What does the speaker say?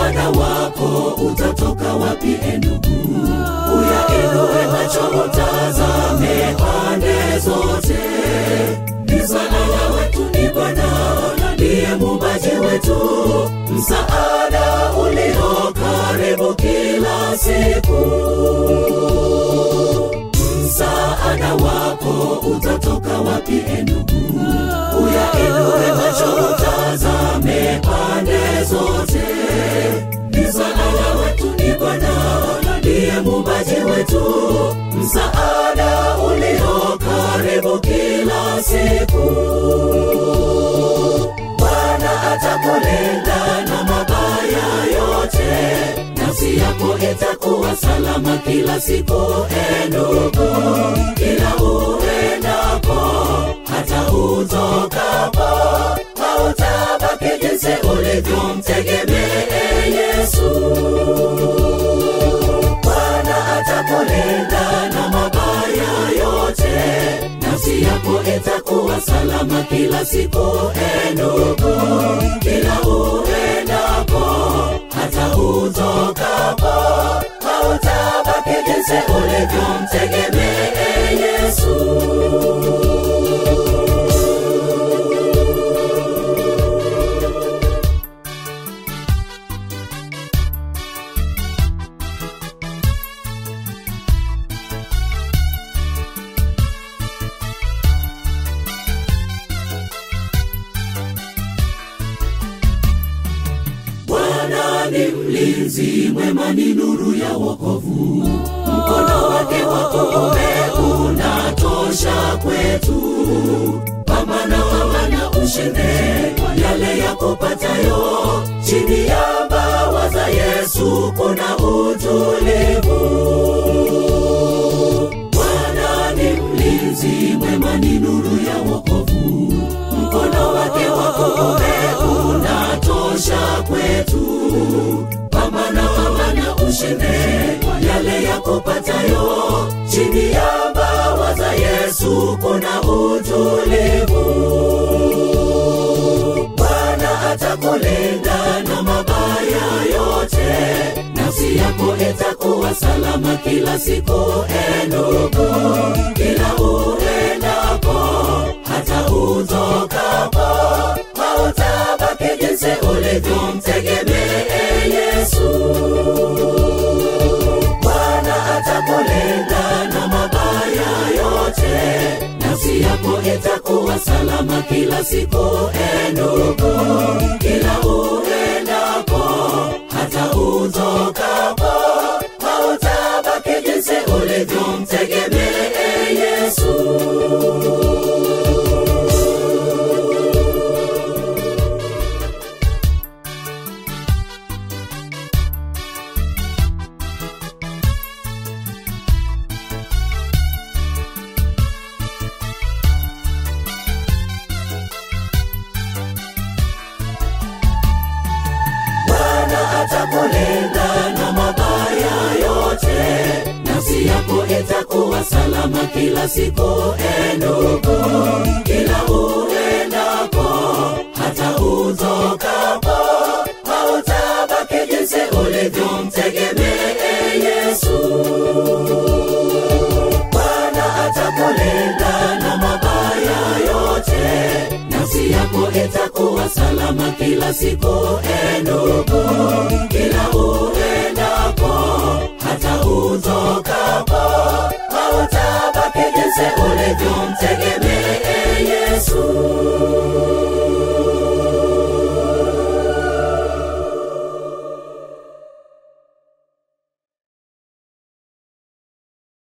msaada wako utatoka wapi e ndugu uyainue macho utazame pande zote msaada wetu ni bwana ndiye muumbaji wetu msaada ulio karibu kila siku msaada wako utatoka wapi e ndugu uyainue macho utazame pande zote msaada wetu ni bwana ndiye muumbaji wetu msaada ulio karibu kila siku bwana atakulinda na mabaya yote nafsi yako itakuwa salama kila siku e ndugu kila uendapo hata utokapo hautabaki jinsi ulivyomtegemee yesu bwana atakulinda na mabaya yote nafsi yako itakuwa salama kila siku e ndugu kila uendapo hata utokapo hautabaki jinsi ulivyomtegemee yesu Bwana ni mlinzi mwema, ni nuru ya wokovu. Mkono wake wa kuume unatosha kwetu. Pambana, pambana, ushinde yale yakupatayo. Chini ya mbawa za Yesu kuna utulivu. Bwana ni mlinzi mwema, ni nuru ya wokovu. Mkono wake wa kuume unatosha kwetu. Pambana, pambana, ushinde yale yakupatayo. Chini ya mbawa za Yesu kuna utulivu. Bwana atakulinda na mabaya yote, nafsi yako itakuwa salama kila siku. E ndugu, kila uendapo, hata utokapo, hautabaki jinsi ulivyomtegemee Yesu. Bwana atakulinda na mabaya yote, nafsi yako itakuwa salama kila siku. E ndugu, kila uendapo, hata utokapo, hautabaki jinsi ulivyomtegemee Yesu. Bwana atakulinda na mabaya yote, nafsi yako itakuwa salama kila siku. E ndugu, kila uendapo, hata utokapo, hautabaki jinsi ulivyomtegemee Yesu. Bwana atakulinda na mabaya yote, nafsi yako itakuwa salama kila siku. E ndugu, kila uendapo, hata utokapo, hautabaki jinsi ulivyomtegemea